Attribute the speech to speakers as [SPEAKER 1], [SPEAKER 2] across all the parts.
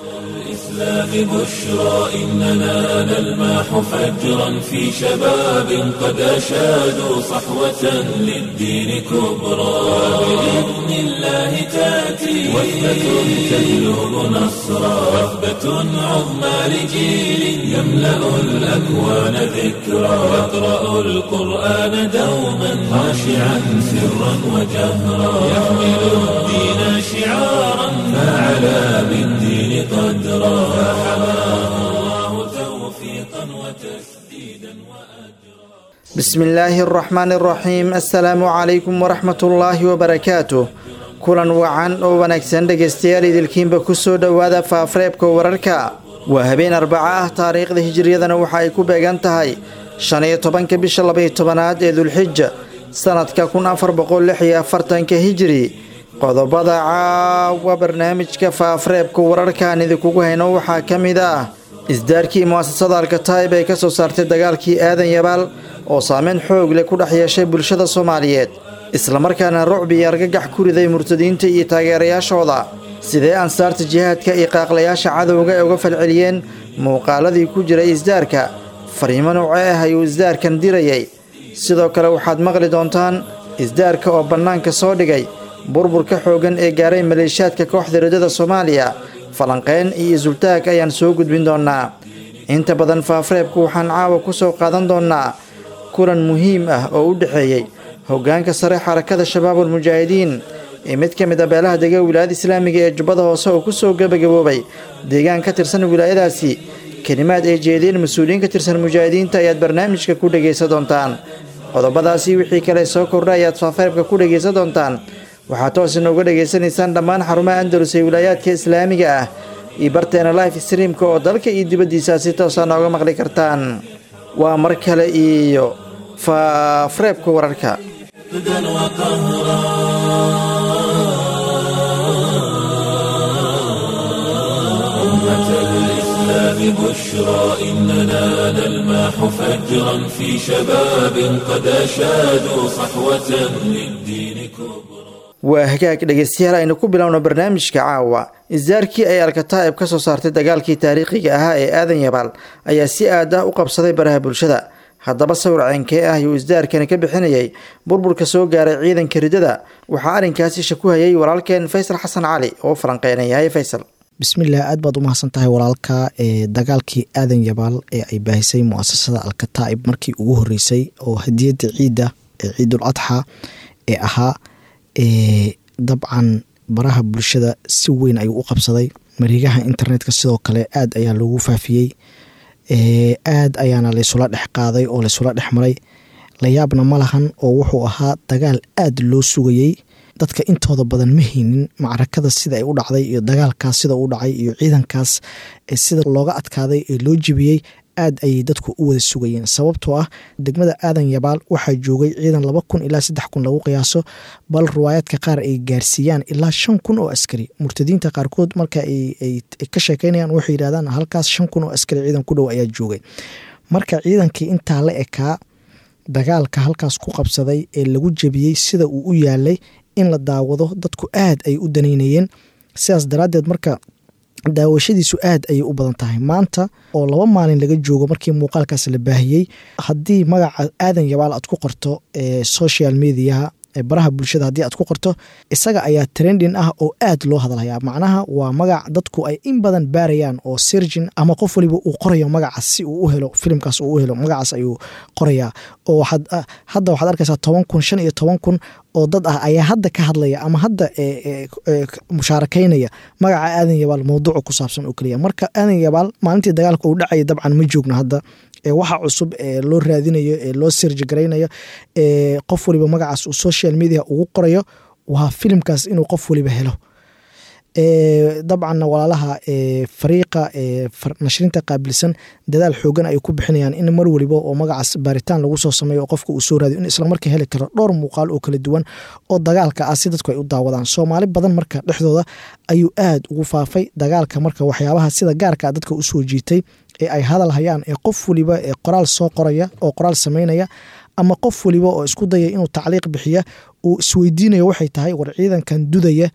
[SPEAKER 1] الإسلام بشرى إننا نلمح فجرا في شباب قد أشادوا صحوة للدين كبرى بإذن الله تأتي وثبة تهلب نصرا وثبة عظمى لجيل يملأ الأكوان ذكرا يقرأ القرآن دوما خاشعا سرا وجهرا يحمل الدين شعارا فعلى بالدين قدرا فحماه الله توفيقا وتسديدا وأجرا
[SPEAKER 2] بسم الله الرحمن الرحيم السلام عليكم ورحمة الله وبركاته kulan wacan oo wanaagsan dhegaystayaal idilkiinba kusoo dhowaada faafareebka wararka waa habeen arbaca ah taariikhda hijiriyadana waxa ay ku beegan tahay shan iyo tobanka bisha labaiyo tobanaad ee dulxija sanadka kun afar boqol lix iyo afartanka hijiri qodobada caawa barnaamijka faafareebka wararkaan idinkugu hayno waxaa ka mid ah isdaarkii mu'asasada alkataib ee ka soo saartay dagaalkii aadan yabaal oo saameyn xoog leh ku dhex yeeshay bulshada soomaaliyeed islamarkaana rucbi iyo argagax ku riday murtadiinta iyo taageerayaashooda sidee ansaarta jihaadka iyo qaaqlayaasha cadowga ay uga falceliyeen muuqaaladii ku jiray isdaarka fariimo noocee ah ayuu isdaarkan dirayay sidoo kale waxaad maqli doontaan isdaarka oo bannaanka soo dhigay burburka xooggan ee gaaray maleeshiyaadka kooxda riddada soomaaliya falanqeyn iyo isultaag ayaan soo gudbin doonnaa inta badan faafareebku waxaan caawa ku soo qaadan doonnaa kulan muhiim ah oo u dhexeeyey hoggaanka sare xarakada shabaabul mujaahidiin ee mid ka mid a beelaha dega wilaayada islaamiga ee jubbada hoose oo ku soo gebagaboobay deegaan ka tirsan wilaayadaasi kelimaad ay jeediyeen mas-uuliyiin ka tirsan mujaahidiinta ayaad barnaamijka ku dhegaysan doontaan qodobadaasi wixii kale soo kordha ayaad faafareebka ku dhegaysan doontaan waxaad toos inooga dhegaysanaysaan dhammaan xarumaha andalus ee wilaayaadka islaamiga ah iyo barteena life streamka oo dalka iyo dibaddiisa si toosaa nooga maqli kartaan waa mar kale iyo faafareebka wararka
[SPEAKER 1] جدا وقهرا أمة الإسلام بشرى إننا نلمح فجرا في شباب قد أشادوا صحوة للدين كبرى
[SPEAKER 2] waa hagaag dhegaystayaal aynu ku bilowno barnaamijka caawa isdaarkii ay alkataa'ib ka soo saartay dagaalkii taariikhiga ahaa ee aadan yabaal ayaa si aad ah u qabsaday baraha bulshada haddaba sawir ceenkee ah ayuu isdaarkani ka bixinayay burburka soo gaaray ciidanka riddada waxaa arrinkaasi shaku hayay walaalkeen faysal xasan cali oo falanqeynayay faysal
[SPEAKER 3] bismillaah aad baad u mahadsan tahay walaalka ee dagaalkii aadan yabaal ee ay baahisay muasasada alkataa'ib markii ugu horeysay oo hadiyadda ciidda ee ciidul adxa ee ahaa dabcan baraha bulshada si weyn ayuu u qabsaday marigaha internetka sidoo kale aad ayaa loogu faafiyey aad ayaana laysula dhex qaaday oo laysula dhex maray layaabna ma lahan oo wuxuu ahaa dagaal aad loo sugayey dadka intooda badan ma haynin macrakada sida ay u dhacday iyo dagaalkaas sida u dhacay iyo ciidankaas sida looga adkaaday ee loo jebiyey aad ayay dadku u wada sugayeen sababtoo ah degmada aadan yabaal waxaa joogay ciidan laba kun ilaa saddex kun lagu qiyaaso bal riwaayaadka qaar ay gaarsiiyaan ilaa shan kun oo askari murtadiinta qaarkood marka ay ka sheekeynayaan waxay yidhahdaan halkaas shan kun oo askari ciidan ku dhow ayaa joogay marka ciidankii intaa la ekaa dagaalka halkaas ku qabsaday ee lagu jebiyey sida uu u yaalay in la daawado dadku aad ay u danaynayeen sidaas daraaddeed marka daawashadiisu aad ayay u badan tahay maanta oo laba maalin laga joogo markii muuqaalkaas la baahiyey haddii magaca aadan yabaal aad ku qorto ee social mediaha baraha bulshada haddii aad ku qorto isaga ayaa trending ah oo aad loo hadalhayaa macnaha waa magac dadku ay in badan baarayaan oo sirgin ama qof waliba uu qorayo magacaas si uu u helo filimkaas uu u helo magacaas ayuu qorayaa oo hadda waxaad arkaysaa toban kun shan iyo toban kun oo dad ah ayaa hadda ka hadlaya ama hadda mushaarakeynaya magaca aadan yabaal mowduuca ku saabsan oo keliya marka aadan yabaal maalintii dagaalka uu dhacaya dabcan ma joogno hadda waxa cusub ee loo raadinayo ee loo sirji garaynayo ee qof waliba magacaas uu social media ugu qorayo waa filimkaas inuu qof waliba helo dabcanna walaalaha fariiqa nashrinta qaabilsan dadaal xoogan ay ku bixinayaan in mar waliba oo magacaas baaritaan lagu soo sameeyo oo qofka uu soo raadiyo in islamarka heli karo dhowr muuqaal oo kala duwan oo dagaalka ah si dadku ay u daawadaan soomaali badan marka dhexdooda ayuu aad ugu faafay dagaalka marka waxyaabaha sida gaarka dadka usoo jiitay ee ay hadal hayaan ee qof waliba ee qoraal soo qoraya oo qoraal sameynaya ama qof waliba oo isku daya inuu tacliiq bixiya uu isweydiinayo waxay tahay war ciidankan dudaya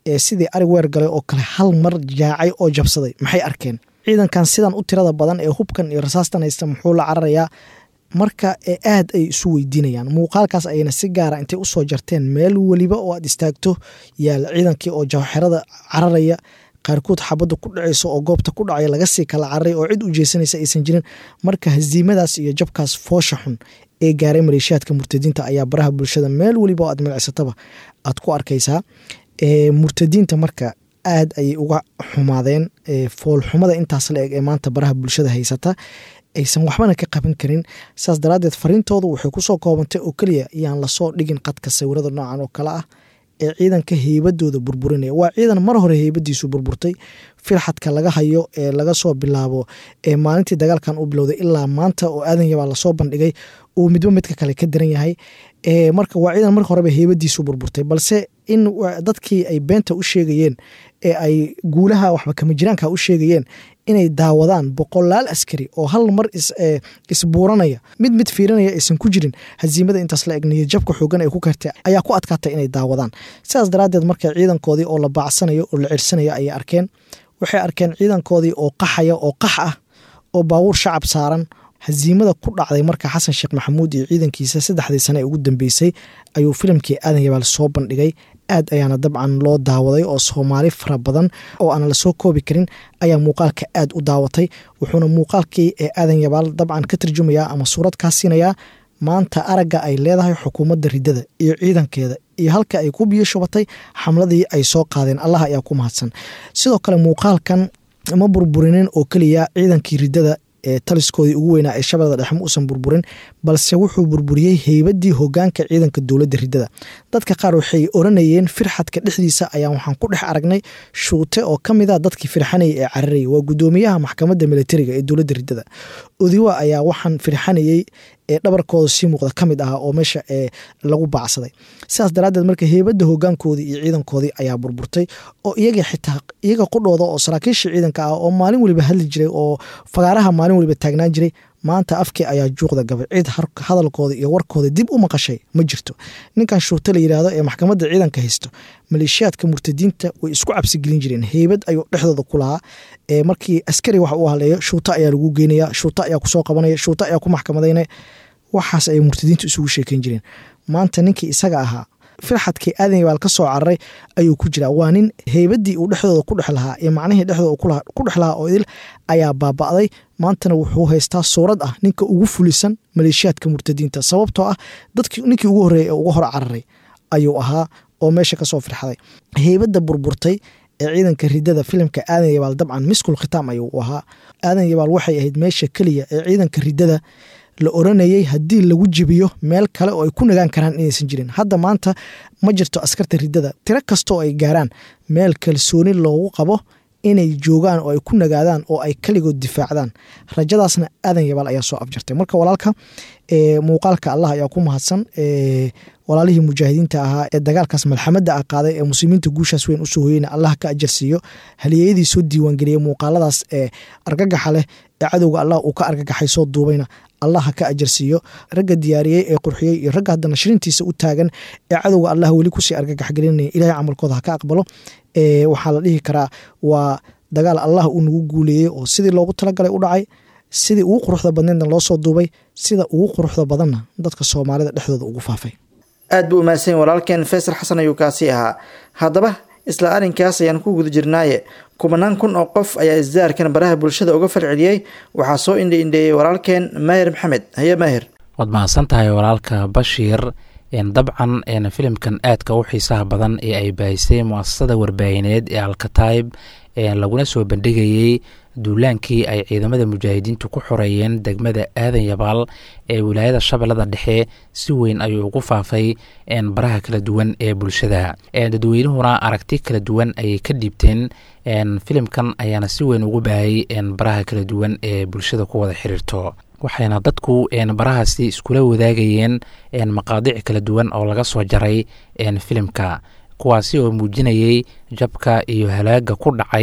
[SPEAKER 3] ee sidii ari weer galay oo kale hal mar jaacay oo jabsaday maxay arkeen ciidankan sidan u tirada badan ee hubkan iyo rasaastan haysta muxuu la cararayaa marka ee aad ay isu weydiinayaan muuqaalkaas ayayna si gaara intay usoo jarteen meel weliba oo aad istaagto yaal ciidankii oo jawxerada cararaya qaarkood xabadda ku dhacayso oo goobta ku dhacaya laga sii kala cararay oo cid u jeesanaysa aysan jirin marka hasiimadaas iyo jabkaas foosha xun ee gaaray maleeshiyaadka murtadiinta ayaa baraha bulshada meel weliba oo aad milicsataba aad ku arkaysaa murtadiinta marka aad ayay uga xumaadeen foolxumada intaas la eg ee maanta baraha bulshada haysata aysan waxbana ka qaban karin saas daraadeed fariintoodu waxay kusoo koobantay oo keliya yaan lasoo dhigin qadka sawirada noocan oo kale ah ee ciidanka heybadooda burburinaya waa ciidan mar hore heybadiisu burburtay firxadka laga hayo ee laga soo bilaabo ee maalintii dagaalkan u bilowday ilaa maanta oo aadan yabaa lasoo bandhigay uu midba midka kale ka daran yahay marka waa ciidan marka horeba heybadiisu burburtay balse in dadkii ay beenta u sheegayeen ee ay guulaha waxba kama jiraanka u sheegayeen inay daawadaan boqolaal askari oo hal mar isbuuranaya mid mid fiirinaya aysan ku jirin hasiimada intaas la egniyo jabka xoogan ay ku kartay ayaa ku adkaatay inay daawadaan sidaas daraadeed marka ciidankoodii oo la baacsanayo oo la cirsanayo ayay arkeen waxay arkeen ciidankoodii oo qaxaya oo qax ah oo baabuur shacab saaran hasiimada ku dhacday marka xasan sheekh maxamuud iyo ciidankiisa saddexdii sane ee ugu dambeysay ayuu filimkii aadan yabaal soo bandhigay aad ayaana dabcan loo daawaday oo soomaali fara badan oo aan lasoo koobi karin ayaa muuqaalka aad u daawatay wuxuuna muuqaalkii ee aadan yabaal dabcan ka tarjumayaa ama suurad kaa siinayaa maanta aragga ay leedahay xukuumadda riddada iyo ciidankeeda iyo halka ay ku biyo shubatay xamladii ay soo qaadeen allah ayaa ku mahadsan sidoo kale muuqaalkan ma burburinin oo keliya ciidankii riddada ee taliskoodii ugu weynaa ee shabeellada dhexe ma uusan burburin balse wuxuu burburiyey heybadii hogaanka ciidanka dowladda riddada dadka qaar waxay oranayeen firxadka dhexdiisa ayaa waxaan ku dhex aragnay shuute oo ka mid a dadkii firxanayay ee cararayay waa guddoomiyaha maxkamadda militariga ee dowladda riddada odiwa ayaa waxaan firxanayey ee dhabarkooda sii muuqda ka mid ah oo meesha ee lagu baacsaday sidaas daraaddeed marka heybadda hogaankoodii iyo ciidankoodii ayaa burburtay oo iyaga xitaa iyaga qudhooda oo saraakiisha ciidanka ah oo maalin weliba hadli jiray oo fagaaraha maalin weliba taagnaan jiray maanta afkii ayaa juuqda gabay cid hadalkooda iyo warkooda dib u maqashay ma jirto ninkan shuurte la yidhaahdo ee maxkamadda ciidanka haysto maleeshiyaadka murtadiinta way isku cabsigelin jireen heybad ayuu dhexdooda ku lahaa markii askari wax uu haleeyo shuuta ayaa lagu geynaya shuuta ayaa kusoo qabanaya shuuta ayaa ku maxkamadaynaya waxaas ay murtadiintu isugu sheekeyn jireen maanta ninkii isaga ahaa firxadkii aadan yabaal ka soo cararay ayuu ku jiraa waa nin heybadii uu dhexdooda ku dhex lahaa iyo macnihii dhexdooda ku dhex lahaa oo idil ayaa baaba'day maantana wuxuu haystaa suurad ah ninka ugu fulisan maleeshiyaadka murtadiinta sababtoo ah dadki ninkii ugu horreeyay ee uga hor cararay ayuu ahaa oo meesha kasoo firxaday heybadda burburtay ee ciidanka riddada filimka aadan yabaal dabcan miskul khitaam ayuu u ahaa aadan yabaal waxay ahayd meesha keliya ee ciidanka riddada la oranayay haddii lagu jibiyo meel kale oo ay ku nagaan karaan inaysan jirin hadda maanta ma jirto askarta riddada tiro kastaoo ay gaaraan meel kalsooni loogu qabo inay joogaan oo ay ku nagaadaan oo ay kaligood difaacdaan rajadaasna aadan yabaal ayaa soo afjartay marka walaalka muuqaalka allah ayaa ku mahadsan walaalihii mujaahidiinta ahaa ee dagaalkaas malxamada ah qaaday ee muslimiinta guushaas weyn usoo hoyeyna allah ka ajarsiiyo haliyeyadii soo diiwaangeliyey muuqaaladaas ee argagaxa leh ee cadowga allah uu ka argagaxay soo duubayna allah ha ka ajarsiiyo ragga diyaariyey ee qurxiyey iyo ragga hadda nashrintiisa u taagan ee cadowga allah weli kusii argagaxgelinaya ilahay camalkooda ha ka aqbalo waxaa la dhihi karaa waa dagaal allah uu nagu guuleeyey oo sidii loogu talagalay u dhacay sidii ugu quruxda badneedna loo soo duubay sida ugu quruxda badanna dadka soomaalida dhexdooda ugu faafay
[SPEAKER 2] aad buu umahadsan walaalkeen faysal xasan ayuu kaasi ahaa haddaba isla arrinkaas ayaan ku guda jirnaaye kubanaan kun oo qof ayaa isdaarkan baraha bulshada uga falceliyey waxaa soo indhi indheeyey walaalkeen maahir maxamed haye maahir
[SPEAKER 4] waad mahadsan tahay walaalka bashiir dabcan filimkan aadka u xiisaha badan ee ay baahisay muasasada warbaahineed ee alkataib laguna soo bandhigayey duulaankii ay ciidamada mujaahidiintu ku xoreeyeen degmada aadan yabaal ee wilaayada shabeellada dhexe si weyn ayuu ugu faafay baraha kala duwan ee bulshada dadweynuhuna aragti kala duwan ayay ka dhiibteen filimkan ayaana si weyn ugu baahayy baraha kala duwan ee bulshada ku wada xiriirto waxayna dadku barahaasi iskula wadaagayeen maqaadiic kala duwan oo laga soo jaray filimka kuwaasi oo muujinayay jabka iyo halaaga ku dhacay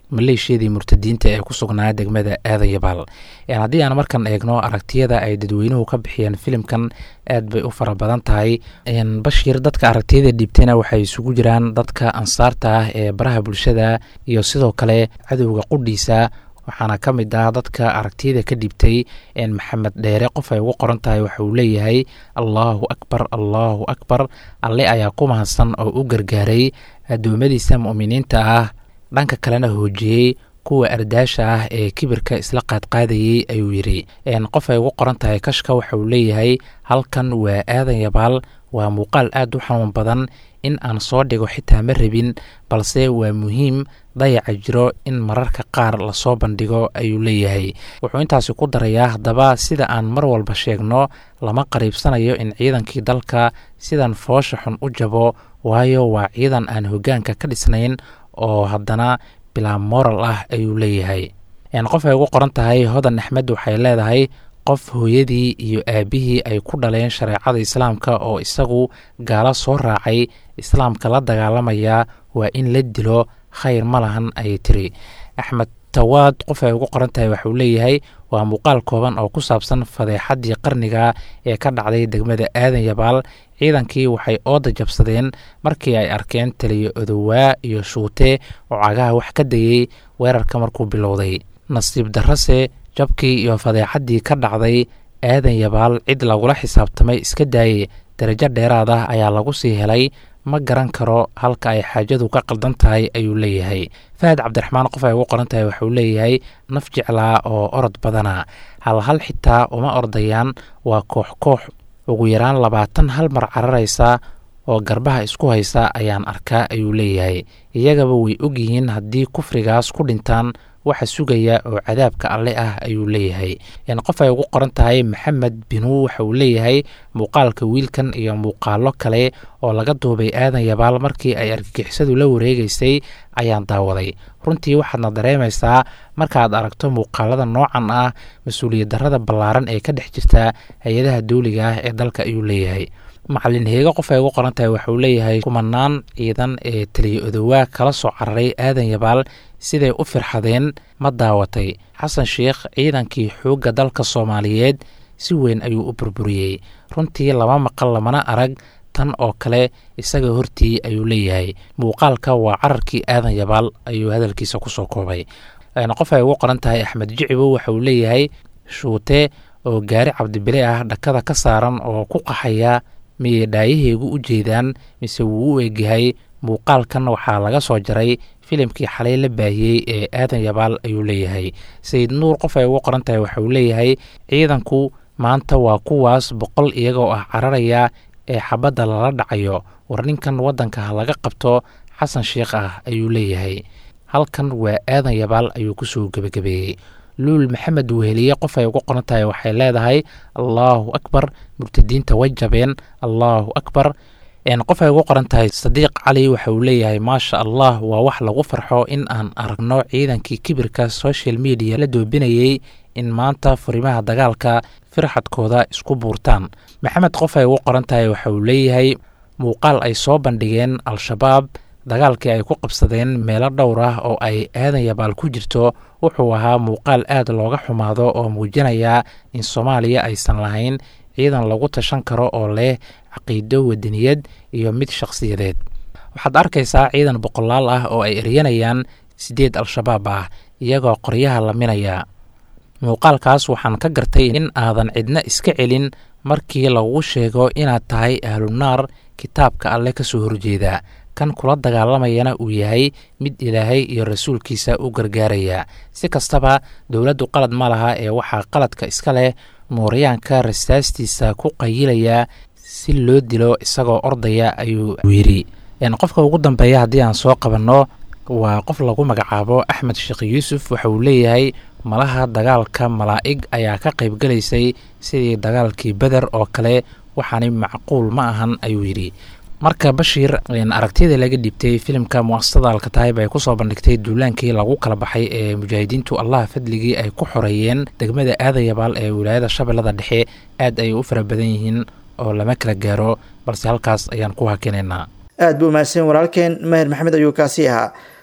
[SPEAKER 4] maleeshiyadii murtadiinta ee ku sugnaa degmada aadan yabaal haddii aan markan eegno aragtiyada ay dadweynuhu ka bixiyeen filimkan aad bay u fara badan tahay bashiir dadka aragtiyada dhiibtayna waxay isugu jiraan dadka ansaarta ah ee baraha bulshada iyo sidoo kale cadowga qudhiisa waxaana ka mid ah dadka aragtiyada ka dhibtay maxamed dheere qof ay ugu qoran tahay waxa uu leeyahay allaahu akbar allaahu akbar alle ayaa ku mahadsan oo u gargaaray addoommadiisa mu'miniinta ah dhanka kalena hoojiyey kuwa ardaasha ah ee kibirka isla qaadqaadayey ayuu yidhi qof ay ugu qoran tahay kashka waxa uu leeyahay halkan waa aadan yabaal waa muuqaal aad u xanuun badan in aan soo dhigo xitaa ma rabin balse waa muhiim dayaca jiro in mararka qaar lasoo bandhigo ayuu leeyahay wuxuu intaasi ku darayaa haddaba sida aan mar walba sheegno lama qariibsanayo in ciidankii dalka sidan foosha xun u jabo waayo waa ciidan aan hoggaanka ka dhisnayn oo haddana bilaa moral ah ayuu leeyahay qof ay ugu qoran tahay hodan axmed waxay leedahay qof hooyadii iyo aabbihii ay ku dhaleen shareecada islaamka oo isagu gaalo soo raacay islaamka la dagaalamaya waa in la dilo khayr ma lahan ayay tiri axmed tawaad qof ay ugu qoran tahay waxuu leeyahay waa muuqaal kooban oo ku saabsan fadeexaddii qarniga ee ka dhacday degmada aadan yabaal ciidankii waxay ooda jabsadeen markii ay arkeen taliyo odowaa iyo shuute oo cagaha wax ka dayey weerarka markuu bilowday nasiib darrase jabkii iyo fadeexaddii ka dhacday aadan yabaal cid lagula xisaabtamay iska daayey darajo dheeraad ah ayaa lagu sii helay ma garan karo halka ay xaajadu ka qaldan tahay ayuu leeyahay fahad cabdiraxmaan qof ay ugu qoran tahay waxuu leeyahay naf jeclaa oo orod badana hal hal xitaa uma ordayaan waa koox koox ugu yaraan labaatan hal mar cararaysa oo garbaha isku haysa ayaan arkaa ayuu leeyahay iyagaba way ogyihiin haddii kufrigaas ku dhintaan waxa sugaya oo cadaabka alle ah ayuu leeyahay qof ay ugu qoran tahay maxamed binuu waxa uu leeyahay muuqaalka wiilkan iyo muuqaalo kale oo laga duubay aadan yabaal markii ay argagixisadu la wareegeysay ayaan daawaday runtii waxaadna dareemaysaa markaad aragto muuqaalada noocan ah mas-uuliyad darrada ballaaran ee ka dhex jirta hay-adaha dawliga ah ee dalka ayuu leeyahay macalin heego qof ay ugu qoran tahay waxauu leeyahay kumanaan ciidan ee taliyo odowaa kala soo cararay aadan yabaal siday u firxadeen ma daawatay xasan sheikh ciidankii xoogga dalka soomaaliyeed si weyn ayuu u burburiyey runtii lama maqal lamana arag tan oo kale isaga hortii ayuu leeyahay muuqaalka waa cararkii aadan yabaal ayuu hadalkiisa kusoo koobay qof ay ugu qoran tahay axmed jicibo waxa uu leeyahay shuute oo gaari cabdibile ah dhakada ka saaran oo ku qaxaya miyay dhaayaheygu u jeedaan mise wuu u egyahay muuqaalkan waxaa laga soo jaray filimkii xalay la baahiyey ee aadan yabaal ayuu leeyahay sayid nuur qof ay ugu qoran tahay waxauu leeyahay ciidanku maanta waa kuwaas boqol iyagoo ah cararaya ee xabadda lala dhacayo war ninkan waddanka ha laga qabto xasan sheikh ah ayuu leeyahay halkan waa aadan yabaal ayuu kusoo gebagabeeyey luul maxamed weheliye qof ay ugu qoran tahay waxay leedahay allaahu akbar murtadiinta way jabeen allaahu akbar qof ay ugu qoran tahay sadiiq cali waxa uu leeyahay maasha allah waa wax lagu farxo in aan aragno ciidankii kibirka social media la doobinayey in maanta furimaha dagaalka firxadkooda isku buurtaan maxamed qof ay ugu qoran tahay waxa uu leeyahay muuqaal ay soo bandhigeen al-shabaab dagaalkii ay ku qabsadeen meelo dhowr ah oo ay aadan yabaal ku jirto wuxuu ahaa muuqaal aad looga xumaado oo muujinaya in soomaaliya aysan lahayn ciidan lagu tashan karo oo leh caqiido wadaniyad iyo mid shakhsiyadeed waxaad arkaysaa ciidan boqolaal ah oo ay eryanayaan siddeed al-shabaab ah iyagoo qoryaha laminaya muuqaalkaas waxaan ka gartay in aadan cidna iska celin markii lagu sheego inaad tahay ahlunaar kitaabka alle ka soo horjeeda kan kula dagaalamayana uu yahay mid ilaahay iyo rasuulkiisa u gargaaraya si kastaba dowladdu qalad ma laha ee waxaa qaladka iska leh mooryaanka rasaastiisa ku qayilaya si loo dilo isagoo ordaya ayuu yidhi qofka ugu dambeeya haddii aan soo qabanno waa qof lagu magacaabo axmed sheekh yuusuf waxa uu leeyahay malaha dagaalka malaa'ig ayaa ka qaybgalaysay sidii dagaalkii beder oo kale waxaani macquul ma ahan ayuu yidhi marka bashiir aragtiyada laga dhibtay filimka muasasada alkataayib ay kusoo bandhigtay duulaankii lagu kala baxay ee mujaahidiintu allah fadligii ay ku xoreeyeen degmada aadan yabaal ee wilaayada shabeellada dhexe aad ayay u fara badan yihiin oo lama kala gaaro balse halkaas ayaan ku hakinaynaa
[SPEAKER 2] aad buu mahadsan walaalkeen mahir maxamed ayuu kaasi ahaa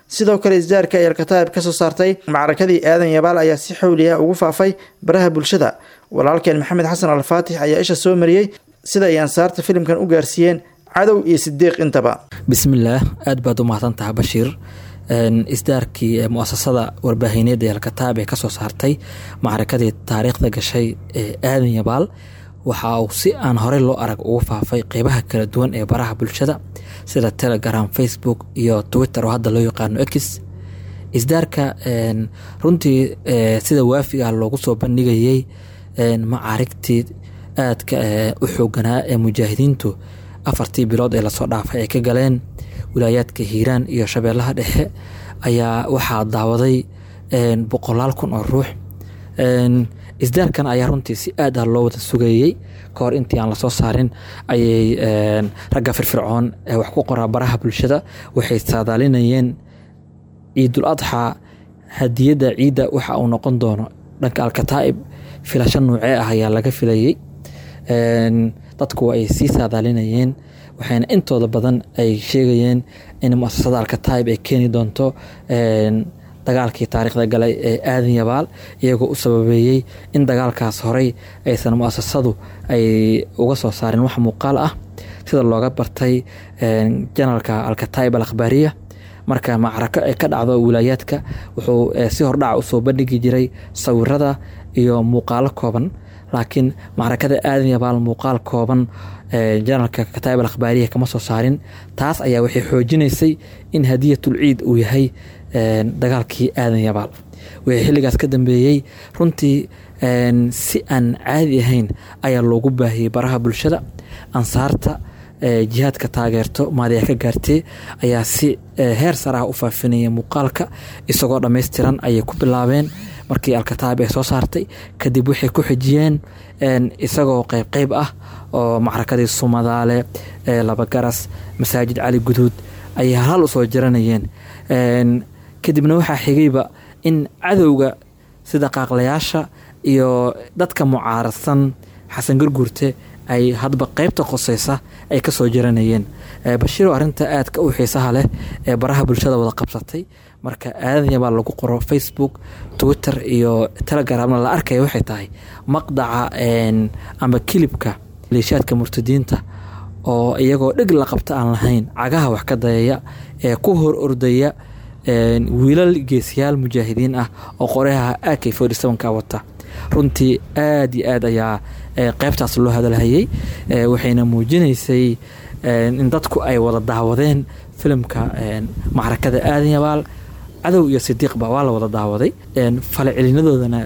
[SPEAKER 2] sidoo kale isdaarka ay alkataa'ib ka soo saartay macrakadii aadan yabaal ayaa si xowli ah ugu faafay baraha bulshada walaalkeen maxamed xasan alfaatix ayaa isha soo mariyey sida ay ansaarta filimkan u gaarsiiyeen cadow iyo sidiiq intaba
[SPEAKER 5] bismillaah aad baad u mahadsantaha bashiir isdaarkii muasasada warbaahineed ee alkataab ee kasoo saartay macrakadii taariikhda gashay ee aadan yabaal waxa uu si aan horey loo arag ugu faafay qeybaha kala duwan ee baraha bulshada sida telegram facebook iyo twitter oo hadda loo yaqaano x isdaarka runtii sida waafiga loogu soo bandhigayey macaarigtii aadka u xooganaa ee mujaahidiintu afartii bilood ee lasoo dhaafay ay ka galeen wilaayaadka hiiraan iyo shabeellaha dhexe ayaa waxaa daawaday boqolaal kun oo ruux isdaarkan ayaa runtii si aad ah loo wada sugayey kahor intii aan lasoo saarin ayay ragga firfircoon ee wax ku qoraa baraha bulshada waxay saadaalinayeen ciidul adxaa hadiyadda ciidda waxa uu noqon doono dhanka alkataa'ib filasho nuucee ah ayaa laga filayey dadku ay sii saadaalinayeen waxayna intooda badan ay sheegayeen in muasasada alkataib ay keeni doonto dagaalkii taariikhda galay ee aadan yabaal iyagoo u sababeeyey in dagaalkaas horey aysan muasasadu ay uga soo saarin wax muuqaal ah sida looga bartay janalka alkataib al akhbaariya marka macrako ay ka dhacdo wilaayaadka wuxuu si hordhaca usoo bandhigi jiray sawirada iyo muuqaalo kooban laakiin macrakada aadan yabaal muuqaal kooban janalka kataib al akhbaariya kama soo saarin taas ayaa waxay xoojinaysay in hadiyatul ciid uu yahay dagaalkii aadan yabaal wixii xilligaas ka dambeeyey runtii si aan caadi ahayn ayaa loogu baahiyey baraha bulshada ansaarta jihaadka taageerto maadiya ka gaartee ayaa si heer saraha u faafinaya muuqaalka isagoo dhammaystiran ayay ku bilaabeen markii alkataab ay soo saartay kadib waxay ku xijiyeen isagoo qeyb qeyb ah oo macrakadii sumadaale labagaras masaajid cali guduud ayay halhal usoo jaranayeen kadibna waxaa xigayba in cadowga sida qaaqlayaasha iyo dadka mucaaradsan xasan garguurte ay hadba qeybta qoseysa ay kasoo jaranayeen bashiiro arinta aadka u xiisaha leh ee baraha bulshada wada qabsatay marka aadan yabaa lagu qoro facebook twitter iyo telegramna la arkaya waxay tahay maqdaca amba kilibka leeshaadka murtadiinta oo iyagoo dheg la qabta aan lahayn cagaha wax ka dayaya ee ku hor ordaya wiilal geesiyaal mujaahidiin ah oo qorayaha ak ka wata runtii aad iyo aad ayaa qeybtaas loo hadalhayay waxayna muujinaysay in dadku ay wada daawadeen filimka macrakada aadan yabaal cadow iyo sidiiqba waa la wada daawaday falcelinadoodana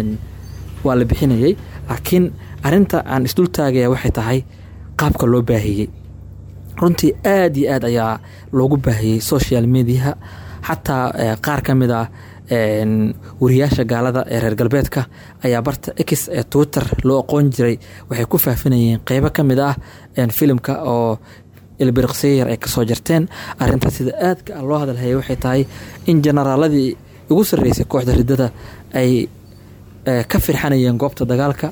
[SPEAKER 5] waa la bixinayay laakiin arinta aan isdul taagaya waxay tahay qaabka loo baahiyey runtii aad iyo aad ayaa loogu baahiyey social mediaha xataa qaar ka mid ah wariyaasha gaalada ee reer galbeedka ayaa barta x ee twitter loo aqoon jiray waxay ku faafinayeen qeybo ka mid ah filimka oo ilbiriqsiyar ay kasoo jarteen arinta sida aadka ah loo hadalhayay waxay tahay in generaaladii ugu sarreysay kooxda riddada ay ka firxanayeen goobta dagaalka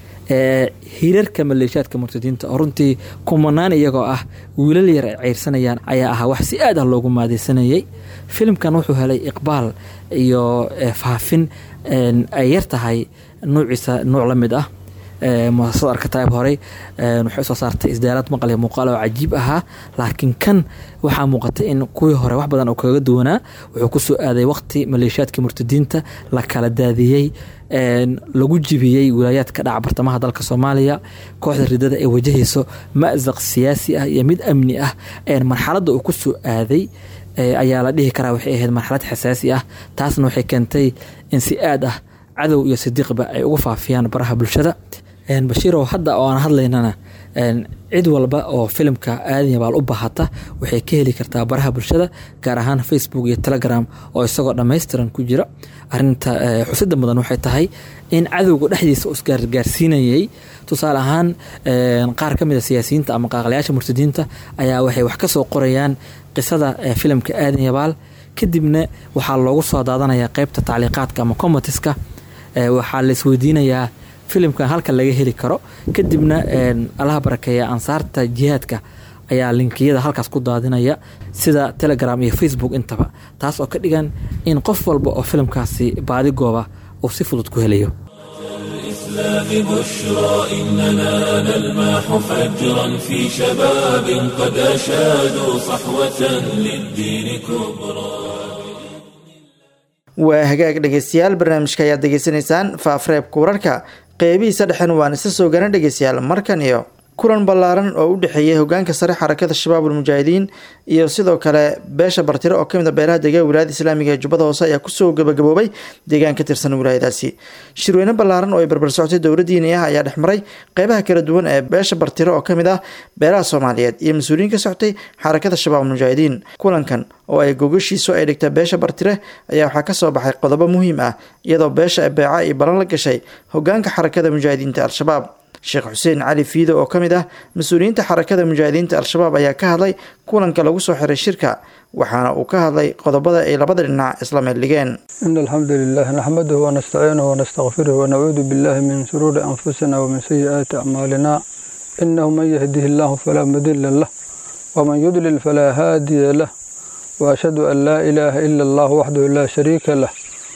[SPEAKER 5] hirarka maleeshaadka murtadiinta oo runtii kumanaan iyagoo ah wiilal yar ay ceyrsanayaan ayaa ahaa wax si aad ah loogu maadeysanayay filimkan wuxuu helay iqbaal iyo faafin ay yar tahay nuuciisa nuuc la mid ah muasasada arkataib horey waxay soo saartay isdaaraad maqal iyo muuqaal oo cajiib ahaa laakiin kan waxaa muuqatay in kuwii hore wax badan oo kaga duwanaa wuxuu kusoo aaday waqti maleeshaadkii murtadiinta la kala daadiyey lagu jibiyey wilaayaadka dhaca bartamaha dalka soomaaliya kooxda ridada ee wajahayso mazaq siyaasi ah iyo mid amni ah marxaladda uu kusoo aaday ayaa la dhihi karaa waxay ahayd marxalad xasaasi ah taasna waxay keentay in si aad ah cadow iyo sidiiqba ay ugu faafiyaan baraha bulshada bashiirow hadda oo aan hadlaynana cid walba oo filimka aadan yabaal u baahata waxay ka heli kartaa baraha bulshada gaar ahaan facebook iyo telegram oo isagoo dhammaystiran ku jira arinta xusida mudan waxay tahay in cadowga dhexdiisa u isgaargaarsiinayay tusaale ahaan qaar ka mid a siyaasiyiinta ama qaaqlayaasha murtadiinta ayaa waxay wax ka soo qorayaan qisada filimka aadan yabaal kadibna waxaa loogu soo daadanayaa qeybta tacliiqaadka ama comatiska waxaa la isweydiinayaa filimkan halka laga heli karo kadibna allaha barakeeya ansaarta jihaadka ayaa linkiyada halkaas ku daadinaya sida telegram iyo facebook intaba taas oo ka dhigan in qof walba oo filimkaasi baadigooba uu si fudud ku helayo
[SPEAKER 1] الإسلام بشرى إننا نلمح فجرا في شباب قد أشادوا صحوة للدين كبرى
[SPEAKER 2] waa hagaag dhegeystayaal barnaamijka ayaad degeysanaysaan faafreebka wararka qeybihiisa dhexen waan isa soo garan dhegeystayaal markan iyo kulan ballaaran oo u dhexeeyay hogaanka sare xarakada shabaabul mujaahidiin iyo sidoo kale beesha bartiro oo kamid a beelaha deegaan wilaayada islaamiga ee jubbada hoose ayaa kusoo gabagaboobay deegaan ka tirsan wilaayadaasi shirweyne ballaaran oo ay barbar socotay dowla diini ah ayaa dhexmaray qeybaha kala duwan ee beesha bartiro oo kamid ah beelaha soomaaliyeed iyo mas-uuliyiin ka socotay xarakada shabaabul mujaahidiin kulankan oo ay gogashiisu ay dhigta beesha bartire ayaa waxaa kasoo baxay qodobo muhiim ah iyadoo beesha beeca ay ballan la gashay hogaanka xarakada mujaahidiinta al-shabaab sheekh xuseen cali fiido oo ka mid ah mas-uuliyiinta xarakada mujaahidiinta al-shabaab ayaa ka hadlay kulanka lagu soo xiray shirka waxaana uu ka hadlay qodobada ay labada dhinac isla meeldhigeen
[SPEAKER 6] إن الحمد لله نحمده ونستعينه ونستغفره ونعوذ بالله من شرور أنفسنا ومن سيئات أعمالنا إنه من يهده الله فلا مضل له ومن يضلل فلا هادي له وأشهد أن لا إله إلا الله وحده لا شريك له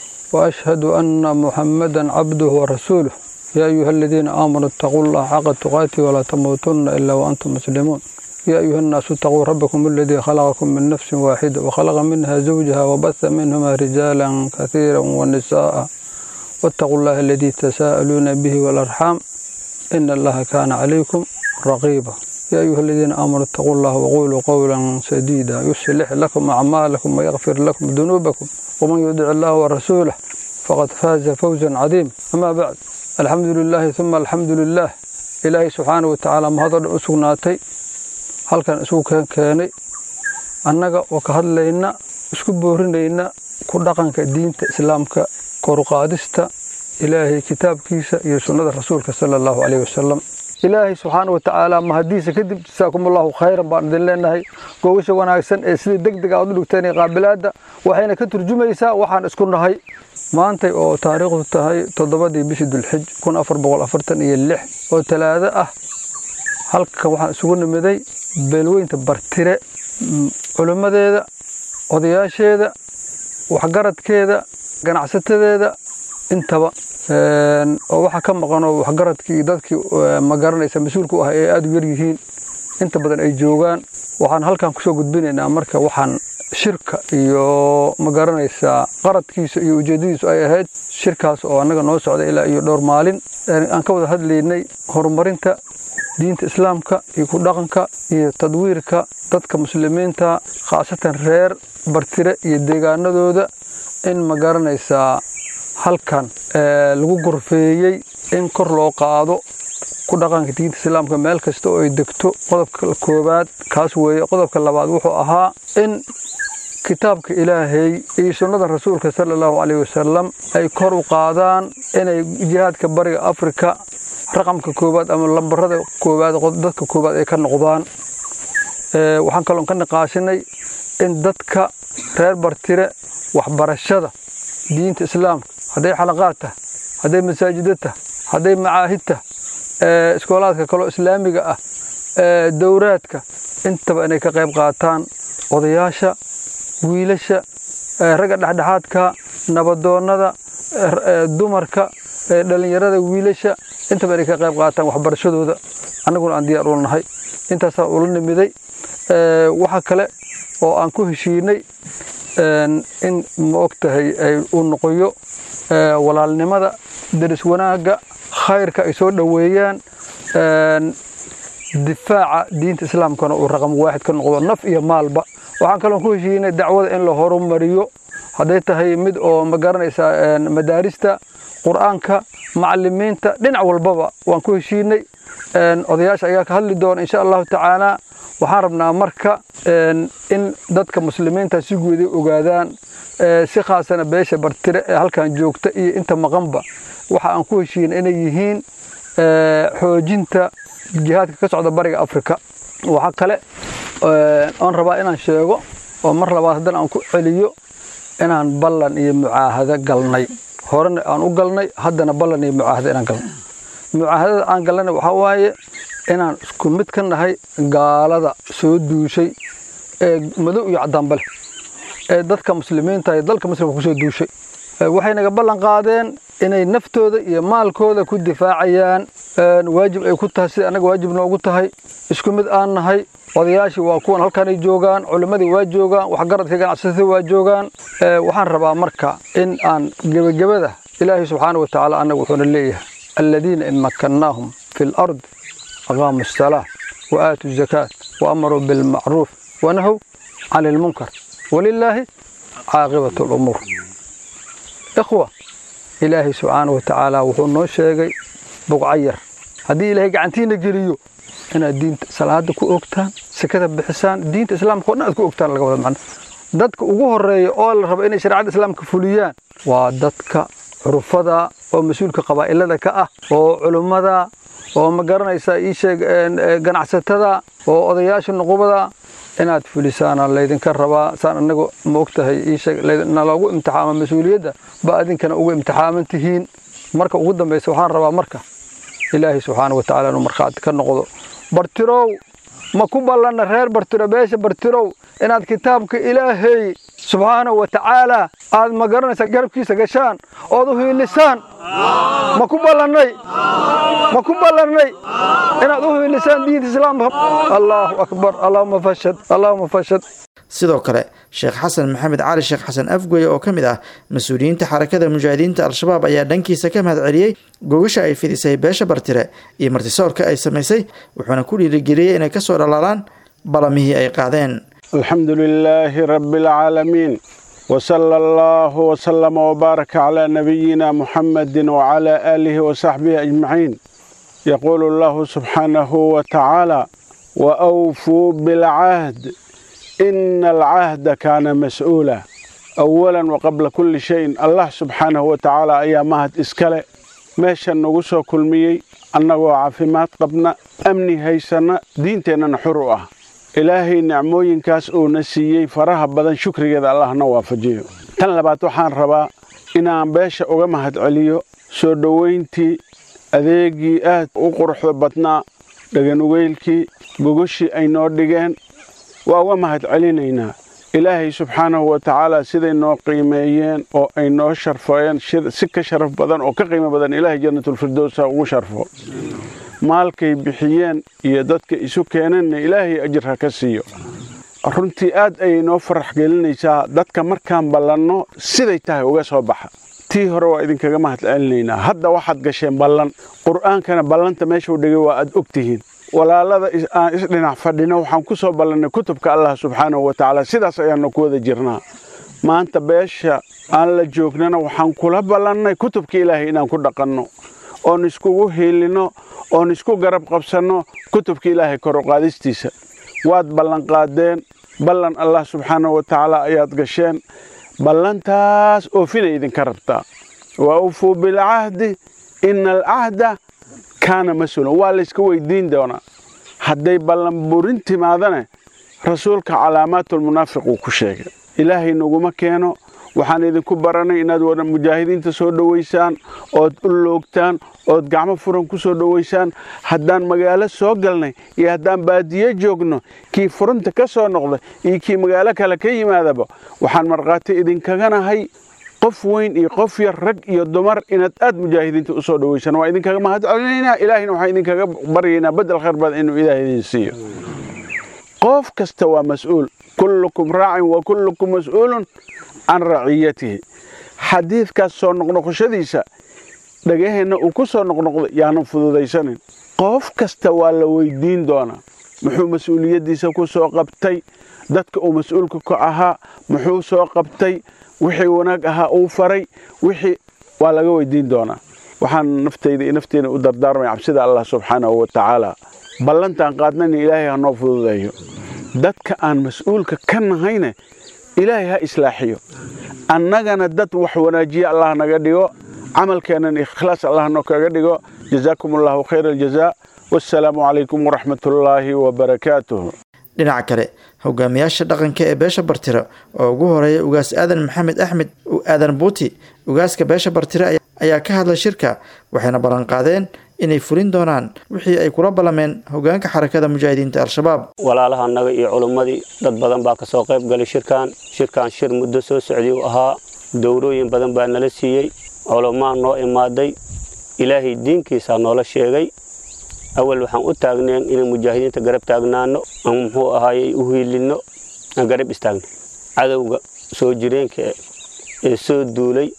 [SPEAKER 6] وأشهد أن محمدا عبده ورسوله يا أيها الذين آمنوا اتقوا الله حق تقاته ولا تموتن إلا وأنتم مسلمون يا أيها الناس اتقوا ربكم الذي خلقكم من نفس واحدة وخلق منها زوجها وبث منهما رجالا كثيرا ونساء واتقوا الله الذي تساءلون به والأرحام إن الله كان عليكم رقيبا يا أيها الذين آمنوا اتقوا الله وقولوا قولا سديدا يصلح لكم أعمالكم ويغفر لكم ذنوبكم ومن يطع الله ورسوله فقد فاز فوزا عظيما أما بعد الحمد لله ثم الحمد لله إلهي سبحانه وتعالى ما هذا أسقناتي هل كان أسوق كاني annaga oo ka hadlayna isku boorinayna ku dhaqanka diinta islaamka koruqaadista ilaahay kitaabkiisa iyo sunnada rasuulka sala allahu caleyhi wasalam ilaahay subxaana wa tacaala mahadiisa kadib jasaakumullahu khayran baan idin leenahay googasha wanaagsan ee sida deg deg aad u dhigteen ee qaabilaadda waxayna ka turjumaysaa waxaan isku nahay maantay oo taariikhdu tahay toddobadii bishii dulxij kun afar boqol afartan iyo lix oo talaado ah halkan waxaan isugu nimiday beelweynta bartire culimmadeeda odayaasheeda waxgaradkeeda ganacsatadeeda intaba oo waxaa ka maqanoo waxgaradkii dadkii ma garanaysa mas-uulka u ah ee aada u yaryihiin inta badan ay joogaan waxaan halkan kusoo gudbinaynaa marka waxaan shirka iyo ma garanaysaa qaradkiisa iyo ujeeddadiisu ay ahayd shirkaas oo annaga noo socda ilaa iyo dhowr maalin aan ka wada hadlaynay horumarinta diinta islaamka iyo ku dhaqanka iyo tadwiirka dadka muslimiinta khaasatan reer bartire iyo deegaanadooda in ma garanaysaa halkan lagu gorfeeyey in kor loo qaado ku dhaqanka diinta islaamka meel kasta oo ay degto qodobka koowaad kaas weeye qodobka labaad wuxuu ahaa in kitaabka ilaahay iyo sunnada rasuulka sala allahu caleyhi wasalam ay kor u qaadaan inay jihaadka bariga afrika raqamka koowaad ama lambarada koowaad dadka koowaad ay ka noqdaan waxaan kaloon ka niqaashinay in dadka reer bartire waxbarashada diinta islaamka hadday xalaqaad tah hadday masaajida tah hadday macaahid tah iskoolaadka kaloo islaamiga ah dowraadka intaba inay ka qayb qaataan odayaasha wiilasha ragga dhexdhexaadka nabadoonnada dumarka dhallinyarada wiilasha intaba inay ka qayb qaataan waxbarashadooda annaguna aan diyaar ula nahay intaasaan ula nimiday waxa kale oo aan ku heshiinay in ma og tahay uu noqoyo walaalnimada daris wanaagga khayrka ay soo dhoweeyaan difaaca diinta islaamkana uu raqam waaxid ka noqdo naf iyo maalba waxaan kaloon ku heshiinay dacwada in la horumariyo hadday tahay mid oo ma garanaysaa madaarista qur-aanka macalimiinta dhinac walbaba waan ku heshiinay odayaasha ayaa ka hadli doona insha allahu tacaala waxaan rabnaa marka in dadka muslimiinta si guuday ogaadaan si khaasana beesha bartire ee halkan joogta iyo inta maqanba waxa aan ku heshiina inay yihiin xoojinta jihaadka ka socda bariga afrika waxaa kale oon rabaa inaan sheego oo mar labaad haddana aan ku celiyo inaan ballan iyo mucaahado galnay horena aan u galnay haddana ballan iyo mucaahado inaan galnay mucaahadada aan galnayna waxaa waaye inaan isku mid ka nahay gaalada soo duushay ee madow iyo caddaanba leh ee dadka muslimiinta iyo dalka muslimka ku soo duushay waxay naga ballan qaadeen inay naftooda iyo maalkooda ku difaacayaan waajib ay ku tahay sida annaga waajib noogu tahay isku mid aan nahay odayaashii waa kuwan halkanay joogaan culimmadii waa joogaan waxgaradka ganacsatada waa joogaan waxaan rabaa marka in aan gebagabada ilaahay subxaana wa tacaala annaga wuxuuna leeyahay aladiina in makkannaahum fi lard aqaamu asalaa wa aatuu zakaat wa amaruu bilmacruuf wanahow cani ilmunkar walilaahi caaqibatu lumuur ikhwa ilaahay subxaana wa tacaala wuxuu noo sheegay buqcayar haddii ilaahay gacantiina geliyo inaad diinta salaada ku ogtaan sekada bixisaan diinta islaamka o dhan aad ku ogtaan laga wada macno dadka ugu horeeya oo la rabo inay shareecada islaamka fuliyaan waa dadka curufada oo mas-uulka qabaa'ilada ka ah oo culummada oo ma garanaysaa ii sheeg ganacsatada oo odayaasha nuqubada inaad fulisaana laydinka rabaa saan anagu ma ogtahay ii sheeg naloogu imtixaama mas-uuliyadda ba adinkana ugu imtixaaman tihiin marka ugu dambaysa waxaan rabaa marka ilaahay subxaana wa tacala inuu markhaati ka noqdo bartirow ma ku ballanna reer bartiro beesha bartirow inaad kitaabka ilaahay subxaana wa tacaala aad ma garanaysaa garabkiisa gashaan ood u hiilisaan ma ku ballannay ma ku ballannay inaad u hiilisaan diinta islaamka allaahu akbar allaahuma fashad allaahuma fashad
[SPEAKER 2] sidoo kale sheekh xasan maxamed cali sheekh xasan afgoye oo ka mid ah mas-uuliyiinta xarakada mujaahidiinta al-shabaab ayaa dhankiisa ka mahad celiyey gogasha ay fidisay beesha bartire iyo martisoorka ay samaysay wuxuuna ku dhiirigeliyey inay kasoo dhalaalaan balamihii ay qaadeen
[SPEAKER 7] alxamdu lilaahi rabbi alcaalamiin wsala allahu wslama wbaaraka calaa nabiyina muxamadi wcalaa aalihi wasaxbihi ajmaciin yaquulu allahu subxaanahu wa tacaala waawfuu bilcahd ina alcahda kaana mas-uula awalan waqabla kulli shayin allah subxaanahu wa tacaala ayaa mahad iskale meeshan nagu soo kulmiyey annagoo caafimaad qabna amni haysanna diinteennana xur u ah ilaahay nicmooyinkaas uuna siiyey faraha badan shukrigeeda allahna waafajiyo tan labaad waxaan rabaa inaan beesha uga mahad celiyo soo dhowayntii adeegii aad u quruxda badnaa dhaganugeylkii gogoshii ay noo dhigeen waa uga mahad celinaynaa ilaahay subxaanahu wa tacaala siday noo qiimeeyeen oo ay noo sharfeen si ka sharaf badan oo ka qiimo badan ilaahay jannatulfirdowsa ugu sharfo maalkay bixiyeen iyo dadka isu keeneenna ilaahay ajir ha ka siiyo runtii aad ayay noo farax gelinaysaa dadka markaan ballanno siday tahay uga soo baxa tii hore waa idinkaga mahad celinaynaa hadda waxaad gasheen ballan qur'aankana ballanta meeshuu dhigay waa aad og tihiin walaalada aan isdhinac fadhino waxaan ku soo ballannay kutubka allah subxaanahu wa tacaala sidaas ayaannu ku wada jirnaa maanta beesha aan la joognana waxaan kula ballannay kutubka ilaahay inaan ku dhaqanno oon iskugu hiilinno oon isku garab qabsanno kutubka ilaahay kor u qaadistiisa waad ballanqaadeen ballan allah subxaanahu wa tacaala ayaad gasheen ballantaas oofinay idinka rabtaa wa awfuu bilcahdi ina alcahda kaana mas-uulan waa layska weydiin doonaa hadday ballanburin timaadane rasuulka calaamaatulmunaafiq uu ku sheegay ilaahay naguma keeno waxaan idinku baranay inaad wada mujaahidiinta soo dhowaysaan ood u loogtaan ood gacmo furan ku soo dhowaysaan haddaan magaalo soo galnay iyo haddaan baadiye joogno kii furunta ka soo noqda iyo kii magaalo kale ka yimaadaba waxaan markhaati idinkaganahay qof weyn iyo qof yar rag iyo dumar inaad aad mujaahidiinta u soo dhowaysaan waa idinkaga mahad celinaynaa ilaahayna waxaan idinkaga baryaynaa bedel khayr badan inuu ilaahay idin siiyo qof kasta waa mas-uul kullukum raacin wa kullukum mas-uulun can raciyatihi xadiidkaas soo noqnoqoshadiisa dhagaheenna uu ku soo noqnoqday yaanan fududaysanin qof kasta waa la weydiin doonaa muxuu mas-uuliyaddiisa ku soo qabtay dadka uu mas-uulka ka ahaa muxuu soo qabtay wixii wanaag ahaa uu faray wixii waa laga weydiin doonaa waxaan naftayda iyo nafteena u dardaarmaya cabsida allah subxaanahu wa tacaala ballantaan qaadnayna ilaahay ha noo fududeeyo dadka aan mas-uulka ka nahayne ilaahay ha islaaxiyo annagana dad wax wanaajiya allah naga dhigo camalkeennan ikhlaas allah noo kaga dhigo jazaakum allahu khayra aljazaa wassalaamu calaykum waraxmatullaahi wabarakaatuh
[SPEAKER 2] dhinaca kale hogaamiyaasha dhaqanka ee beesha bartire oo ugu horeeya ugaas aadan maxamed axmed aadan buuti ugaaska beesha bartire ayaa ka hadlay shirka waxayna ballanqaadeen inay fulin doonaan wixii ay kula ballameen hogaanka xarakada mujaahidiinta al-shabaab
[SPEAKER 8] walaalaha annaga iyo culummadii dad badan baa kasoo qayb galay shirkan shirkan shir muddo soo socday uu ahaa dowrooyin badan baa nala siiyey culamaa noo imaaday ilaahay diinkiisaa noola sheegay awal waxaan u taagneen inaan mujaahidiinta garab taagnaano aan muxuu ahaayey u hiilinno aan garab istaagno cadowga soo jireenka ee soo duulay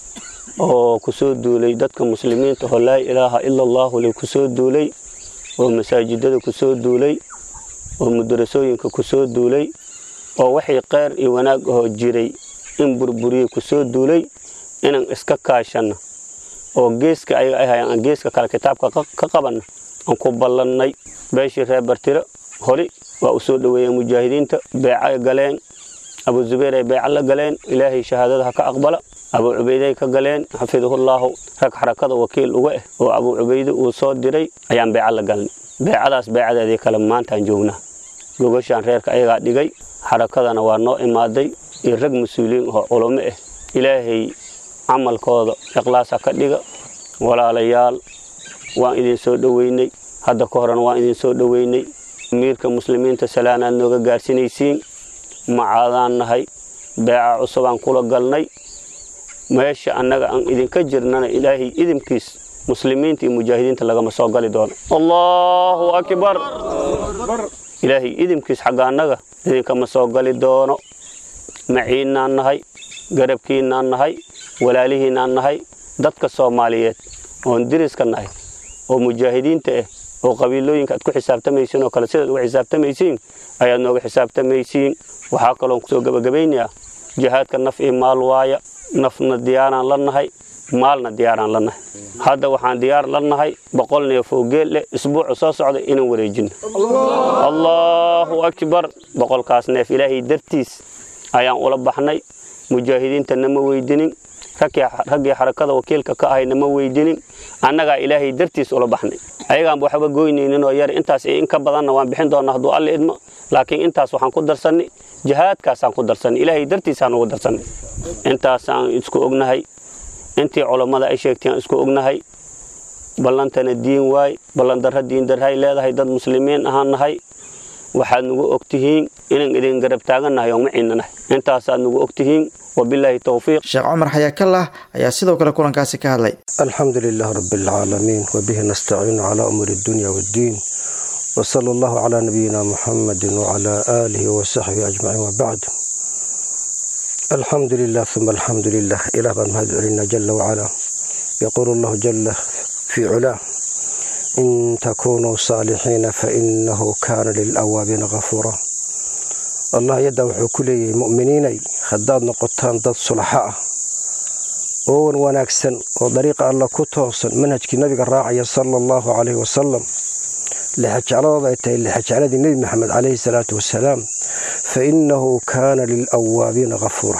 [SPEAKER 8] oo ku soo duulay dadka muslimiinta oo laa ilaaha ila allahu le ku soo duulay oo masaajidada ku soo duulay oo mudarasooyinka ku soo duulay oo waxay kheyr iyo wanaag ahoo jiray in burburiyey ku soo duulay inaan iska kaashanno oo geeska ayaga ay hayaan aan geeska kale kitaabka ka qabanno aan ku ballannay beeshii reer bartiro hori waa u soo dhoweeyeen mujaahidiinta beecay galeen abu zubayr ay beeca la galeen ilaahay shahaadada ha ka aqbala abuu cubayday ka galeen xafidahullaahu rag xarakada wakiil uga ah oo abuu cubayde uu soo diray ayaan beeca la galnay beecadaas beecadeedii kale maantaan joognaa gogashaan reerka ayagaa dhigay xarakadana waa noo imaaday iyo rag mas-uuliyiin oo culummo ah ilaahay camalkooda ikhlaasa ka dhiga walaalayaal waan idin soo dhoweynay hadda ka horena waan idin soo dhoweynay amiirka muslimiinta salaanaad nooga gaarsinaysiin macaadaan nahay beeca cusubaan kula galnay meesha annaga aan idinka jirnana ilaahay idinkiis muslimiinta iyo mujaahidiinta lagama soo gali doono allahu akbar ilaahay idinkiis xagga annaga idinkama soo gali doono maciinnaan nahay garabkiinnaan nahay walaalihiinaan nahay dadka soomaaliyeed oon diriska nahay oo mujaahidiinta ah oo qabiilooyinka aad ku xisaabtamaysiin oo kale sidaad uga xisaabtamaysiin ayaad nooga xisaabtamaysiin waxaa kaloon kusoo gebagabaynayaa jihaadka naf iyo maal waaya nafna diyaaraan la nahay maalna diyaaraan la nahay hadda waxaan diyaar la nahay boqol neef oo geel leh isbuuca soo socda inaan wareejino allahu akbar boqolkaas neef ilaahay dartiis ayaan ula baxnay mujaahidiinta nama weydinin raggii xarakada wakiilka ka ahay nama weydinin annagaa ilaahay dartiis ula baxnay ayagaanba waxba goynayninoo yar intaas iyo in ka badanna waan bixin doonaa hadduu alla idmo laakiin intaas waxaan ku darsannay jihaadkaasaan ku darsannay ilaahay dartiisaan ugu darsannay intaasaan isku ognahay intii culammada ay sheegtay aan isku ognahay ballantana diin waay ballandarra diindarhay leedahay dad muslimiin ahaan nahay waxaad nagu ogtihiin inaan idin garab taagannahay oo maciinna nahay intaasaad nagu ogtihiin wabilaahi towfiiq
[SPEAKER 2] sheekh cumar xayaakallah ayaa sidoo kale kulankaasi ka hadlay
[SPEAKER 9] alxamdu lilah rabi alcaalamiin wabihi nastaciinu calaa umuuri addunya waaddiin wsala allahu calaa nabiyina muxamadi wacalaa aalihi wasaxbihi ajmaciin wabacd alxamdu lilah uma alxamdu lilah ilah baan mahad celinaa jala wacalaa yaquulu allahu jala fii culaa in takunuu saalixiina fainahu kaana lilawaabiina kafuura allah yaddaa wuxuu ku leeyahay mu'miniinay haddaad noqotaan dad sulaxo ah oo wan wanaagsan oo dariiqa alla ku toosan manhajkii nabiga raacaya sala allahu calayhi wasalam lixajecladooda ay tahay lixajecladii nebi maxamed calayhi salaatu wasalaam fa innahu kaana lilawaabiina kafuura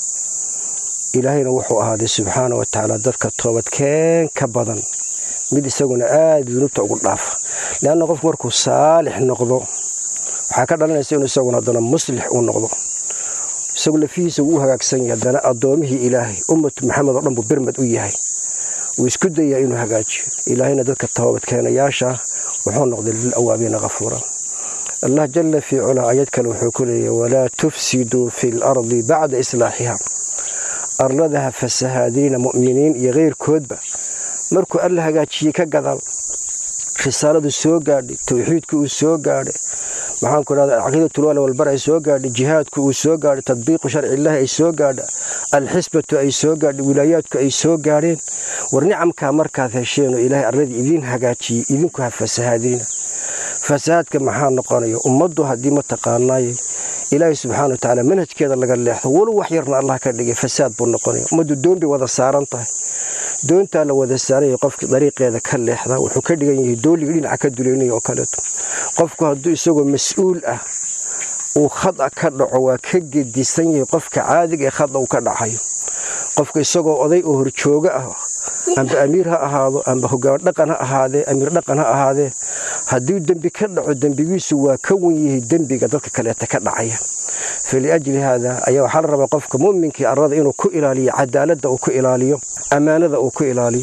[SPEAKER 9] ilaahayna wuxuu ahaaday subxaana wa tacaala dadka toobadkeen ka badan mid isaguna aada dunuubta ugu dhaafa leanna qofku markuu saalix noqdo waxaa ka dhalanaysa inuu isaguna haddana muslix uu noqdo isagu lafihiisa wuu u hagaagsan yahay haddana addoomihii ilaahay ummatu maxamed oo dhan buu birmad u yahay wuu isku dayaa inuu hagaajiyo ilaahayna dadka toobadkeenayaasha wuxuu noqday lilawaabiina kafuura allah jalla fii culaa ayad kale wuxuu ku leeyahy walaa tufsiduu fi lardi bacda islaaxiha arladaha fasahaadiina mu'miniin iyo keyrkoodba markuu alla hagaajiyey ka gadaal risaaladu soo gaadhay towxiidku uu soo gaadhay maxaanku idhahda caqiidatulwal walbar ay soo gaadhay jihaadku uu soo gaadhay tadbiiqu sharciillaahi ay soo gaadha alxisbatu ay soo gaadhay wilaayaadku ay soo gaadheen war nicamkaa markaad hesheenoo ilaahay arladii idiin hagaajiyey idinku ha fasahaadiina fasahaadka maxaa noqonaya ummaddu haddii mataqaanaaye ilaahay subxaana watacaala manhajkeeda laga leexdo walow wax yarna allah ka dhigay fasaad buu noqonaya ummaddu doon bay wada saaran tahay doontaa la wada saaraya qofkii dariiqeeda ka leexda wuxuu ka dhigan yahay dooliga dhinaca ka duleynaya oo kaleeto qofku hadduu isagoo mas-uul ah uu khada ka dhaco waa ka gedisan yahay qofka caadiga ee khada uu ka dhacayo qofka isagoo oday oo horjooga ah amba amiir ha ahaado amba hogaan dhaqan ha ahaadee amiir dhaqan ha ahaadee hadduu dembi ka dhaco dembigiisu waa ka wan yahay dembiga dadka kaleeta ka dhacaya faliajli haada ayaa waxaa la rabaa qofka muminkii arada inuu ku ilaaliyo cadaaladda uu ku ilaaliyo ammaanada uu ku ilaaliyo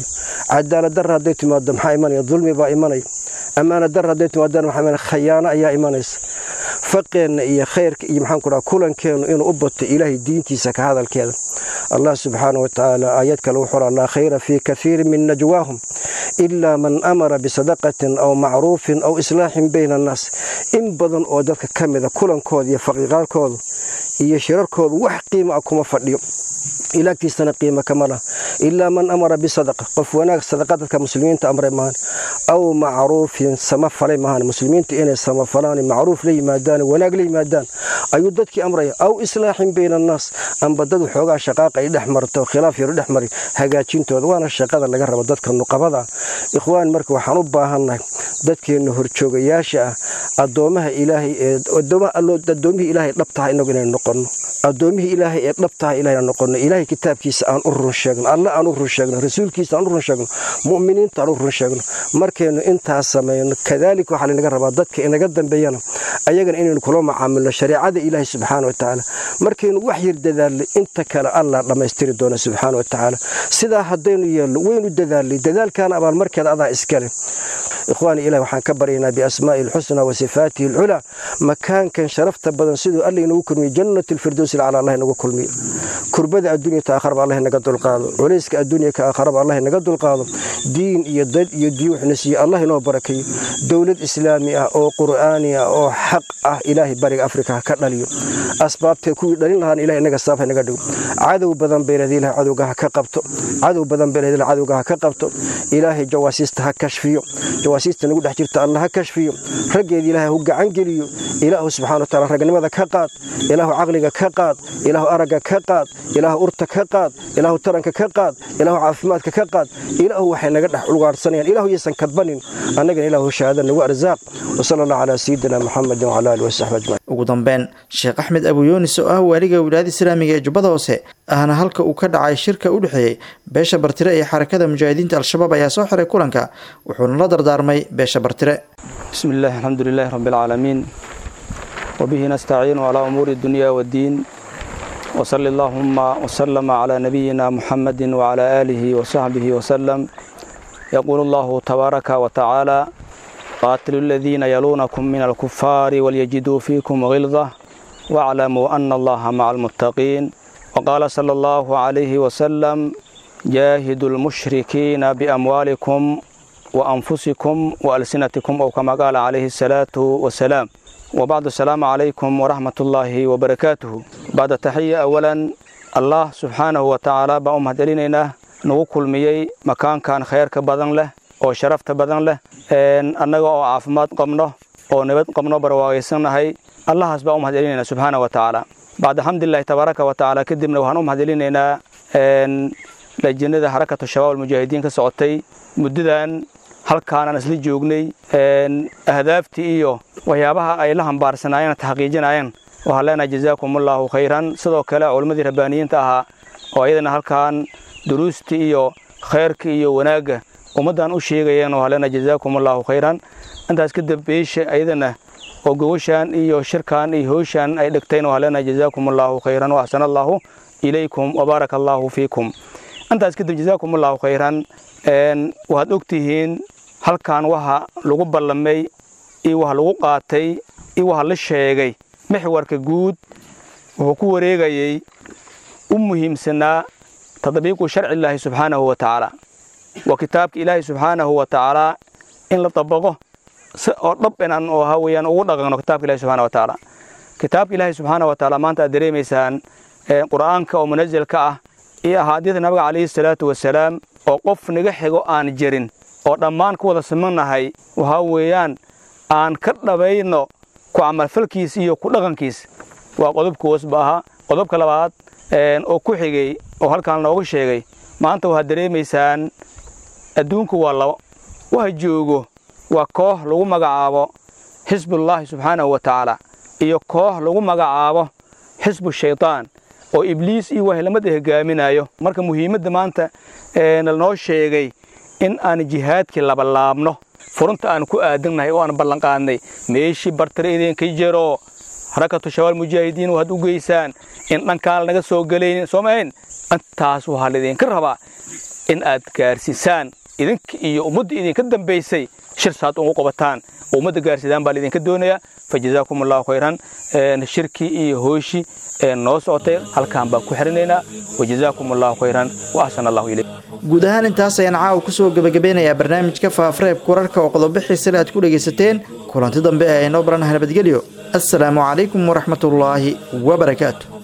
[SPEAKER 9] cadaalad darra hadday timaado maxaa imanaya dulmi baa imanaya ammaana darra hadday timaadana maxaa imanaya khayaano ayaa imanaysa faqeenna iyo khayrka iyo maxaan ku dhaha kulankeennu inuu u bato ilaahay diintiisa ka hadalkeeda allah subxaana wa tacaala aayad kale wuxuu laa khayra fii kaiirin min najwaahum ilaa man amara bisadaqatin aw macruufin aw islaaxin bayna annaas in badan oo dadka ka mida kulankooda iyo faqiiqaalkooda iyo shirarkooda wax qiima ah kuma fadhiyo ilaagtiisana qiimo kama lah ilaa man amara bisadaqa qof wanaag sadaqa dadka muslimiinta amray maahan aw macruufin sama falay maahan muslimiinta inay samafalaan macruuf la yimaadaan wanaag la yimaadaan ayuu dadkii amraya aw islaaxin bayna annaas amba dad waxoogaa shaqaaqa ay dhex marto khilaaf yaru dhex mari hagaajintooda waana shaqada laga rabo dadka nuqabada ikhwaan marka waxaan u baahannahay dadkeenna horjoogayaasha ah addoomaha ilaahay ee addoomihii ilaahay dhab tahay inagu inaynu noqonno addoomihii ilaahay ee dhab tahay inaynu noqonno ilaahay kitaabkiisa aan u run sheegno alle aan u run sheegno rasuulkiisa aan u run sheegno mu'miniinta aan u run sheegno markaynu intaas samayno kadaalika waxaa laynaga rabaa dadka inaga dambeeyana ayagana inaynu kula macaamilno shareecada ilaahay subxaana wa tacaala markaynu wax yar dadaalnay inta kale allah dhammaystiri doona subxaana wa tacaala sidaa haddaynu yeelno waynu dadaalnay dadaalkaana abaalmarkeeda adaa iskale ikhwaani ilahi waxaan ka baryaynaa biasmaa'i alxusna wa sifaatihi alculaa makaankan sharafta badan siduu alla inagu kulmiye jannat alfirdows ilcala allah inagu kulmiyo kurbada adduunya ta aakharaba allah inaga dulqaado culayska adduunya ka aakharaba allah inaga dulqaado diin iyo dad iyo diin waxna siiye allah inoo barakeeyo dowlad islaami ah oo qur'aani ah oo xaq ah ilaahay bariga afrika ha ka dhaliyo asbaabtee kuwii dhalin lahaana ilahay inaga saaf inaga dhigo cadow badan bayleed ilahay cadowga ha ka qabto cadow badan bayleed ilahay cadowga ha ka qabto ilaahay jawaasiista ha kashfiyo jawaasiista nagu dhex jirta allah ha kashfiyo raggeeda ilaahay hu gacan geliyo ilaahu subxana wa taala ragnimada ka qaad ilaahu caqliga ka qaad ilaahu aragga ka qaad ilaahu urta ka qaad ilaahu taranka ka qaad ilaahu caafimaadka ka qaad ilaahu waxay naga dhex ugaarhsanayaan ilaahu yaysan kadbanin annagana ilaahu shahaada nagu arsaaq wasala allah calaa sayidina muxamedin wacala alihi wasaxbi ajmaciin
[SPEAKER 2] ugu dambeyn sheekh axmed abu yuunis oo ah waaliga wilaayada islaamiga ee jubbada hoose ahna halka uu ka dhacay shirka u dhexeeyey beesha bartire iyo xarakada mujaahidiinta al-shabaab ayaa soo xiray kulanka wuxuuna la dardaarmay beesha bartire
[SPEAKER 10] bismi illaahi alxamdu lilaahi rabbi alcaalamiin wabihi nastaciinu calaa umuuri dunya waddiin wsali allaahuma wslama calaa nabiyina muxamedi wacalaa aalihi wasaxbihi wasalam yaquulu allahu tabaaraka wa tacaala qaatilu aladiina yaluunakum min alkufaari walyajiduu fiikum gildah waaclamuu ana allaha maca almuttaqiin waqaala sala allahu calayhi wasalam jaahidu lmushrikiina biamwaalikum waanfusikum waalsinatikum ow kama qaala calayhi asalaatu wasalaam wbacdu asalaamu calaykum waraxmat ullaahi wabarakaatuhu bacda taxiya awalan allah subxaanahu wa tacaala baan u mahadcelinaynaa nagu kulmiyey makaankan khayrka badan leh oo sharafta badan leh annaga oo caafimaad qabno oo nabad qabno barwaaqaysannahay allahaas baan u mahadcelinaynaa subxaana wa tacaala bacda xamdulilahi tabaaraka wa tacaala kadibna waxaan u mahadcelinaynaa lajinada xarakatu shabaab almujaahidiin ka socotay muddadan halkaanaan isla joognay ahdaaftii iyo waxyaabaha ay la hambaarsanaayeen taxqiijinayeen waxaan leenahay jazaakumullahu khayran sidoo kale culimmadii rabbaaniyiinta ahaa oo ayadana halkaan duruustii iyo khayrka iyo wanaagga ummaddan u sheegayeen waxaan leenahay jazaakumullahu khayran intaas kadib beesha ayadana oo gogoshaan iyo shirkan iyo howshaan ay dhigtayn waxaan leenahay jazaakumullahu khayran wa axsana allahu ilaykum wabaaraka allahu fiikum intaas kadib jazaakumullahu khayran waxaad ogtihiin halkan waxa lagu ballamay iyo waxa lagu qaatay iyo waxa la sheegay mixwarka guud wuxuu ku wareegayey u muhiimsanaa tadbiiqu sharci illaahi subxaanahu wa tacaala waa kitaabka ilaahi subxaanahu wa tacaalaa in la dabaqo si oo dhab inaan oo ha weeyaan ugu dhaqanno kitaabka ilahi subxana wa tacaala kitaabka ilaahi subxaana wa tacaala maanta aad dareemaysaan qur'aanka oo munazalka ah iyo ahaadiida nabiga calayhi salaatu wasalaam oo qof naga xigo aan jirin oo dhammaan ku wada simannahay waxaa weeyaan aan ka dhabayno ku camalfalkiis iyo ku dhaqankiis waa qodobka hoosba ahaa qodobka labaad oo ku xigay oo halkaan nooga sheegay maanta waxaad dareemaysaan adduunku waa labo waxa joogo waa koox lagu magacaabo xisbullaahi subxaanahu wa tacaala iyo koox lagu magacaabo xisbu shaydaan oo ibliis iyo wahlamada hogaaminayo marka muhiimadda maanta nalnoo sheegay in aan jihaadkii labalaabno furunta aan ku aadannahay oo aan ballanqaadnay meeshii bartare idinka jero harakatu shabaal mujaahidiin waxaad u geysaan in dhankaan lanaga soo gelaynin soo mahayn intaas waxaa laydinka rabaa in aad gaarsiisaan idinka iyo ummadda idinka dambaysay shir saad ugu qabataan oo ummadda gaarsidaan baa laidinka doonayaa fa jazaakum allahu khayran shirkii iyo hooshii noo socotay halkaan baan ku xirinaynaa wa jazaakum allahu khayran wa axsana allahu ilayk
[SPEAKER 2] guud ahaan intaas ayaan caawa kusoo gebagabeynayaa barnaamijka faafareebka wararka oo qodobo xiisale aad ku dhegaysateen kulanti dambe ee aynoo baranaha nabadgelyo assalaamu calaykum waraxmatullaahi wabarakaatu